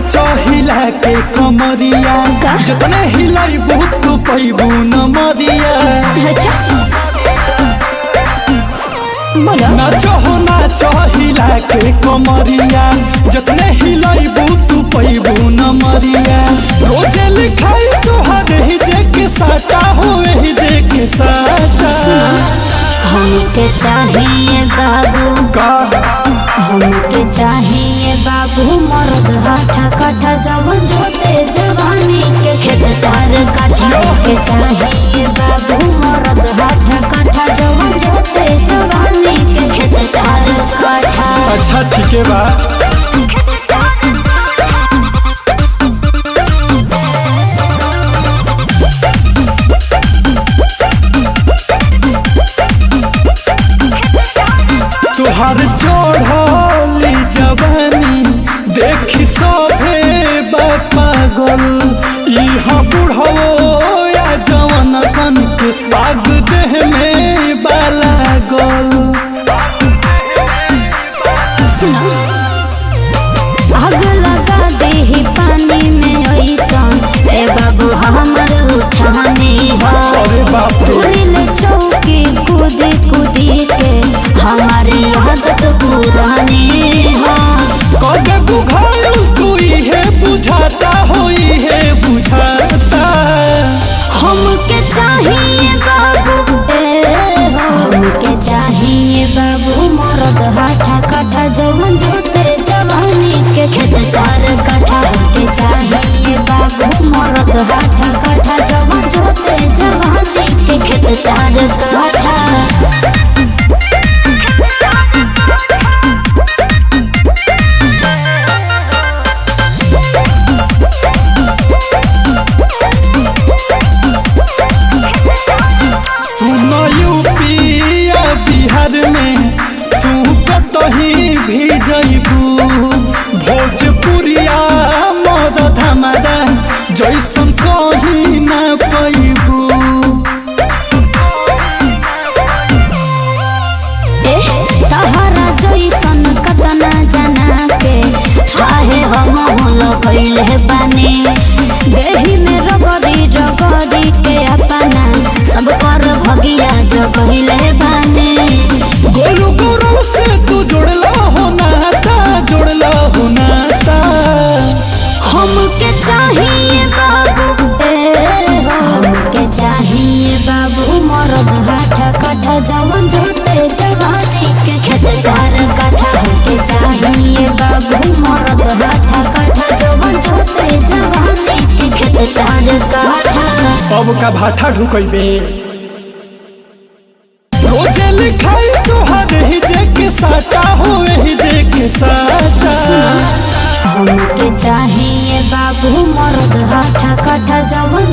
नाचो हिला के कमरिया का? जतने हिलाइबू तू पैबू न मरिया अच्छा बोलो नाचो हो नाचो हिला के कमरिया जतने हिलाइबू तू पैबू न मरिया रोजे लिखाई तोहर ही जे के साटा हो ही जे के साटा हमके चाहिए बाबू का हमके चाहिए बाबू मर्द हाथा काठा जब जोते जवानी के खेत चार काठा के चाहिए बाबू मर्द हाथा काठा जब जोते जवानी के खेत चार काठा अच्छा ठीके बा तुहार चढ़ली जवानी देखी सभे पागल इहा बुढ़ो या जवन कन के आग देह में बाला गल सुनो आग लगा दे पानी में ऐसा ए बाबू हमर उठाने हो अरे बाप रे तुरिल चौकी कूद कूदी के हमारी आदत पुरानी हो कदे बुझायल तू इहे बुझाता हो इहे बुझाता हमके चाहिए बाबू ए हो हमके चाहिए बाबू मरद हाथा काठा जवन जोते जवानी के खेत चार काठा हमके चाहिए बाबू मरद हाथा काठा जवन जोते जवानी के खेत चार काठा सुनो यूपिया बिहार में तू कतही भी जइबू भोजपुरिया मदद हमारा जैसन कहीं ना पैबू एह, तहरा जैसन कतना जना के थाहे हम होल गइले बानी देही में रगड़ी रगड़ी के अपना सब कर भगिया जगइले बानी गोलू गोरू से तू जुड़ला हो नाता जुड़ला हो नाता हमके चाहिए बाबू ए हो, हमके चाहिए बाबू मरद हाथा काठा जवन जोते जवानी के खेत चार काठा हमके चाहिए बाबू मरद हाथा काठा जवन जोते जवानी के खेत चार काठा अब का भाठा ढुकैबे रोजे लिखाई तोहर ही जे के साटा हो ही जे के साटा हमके चाहिए बाबू मर्द हाथा काठा जवन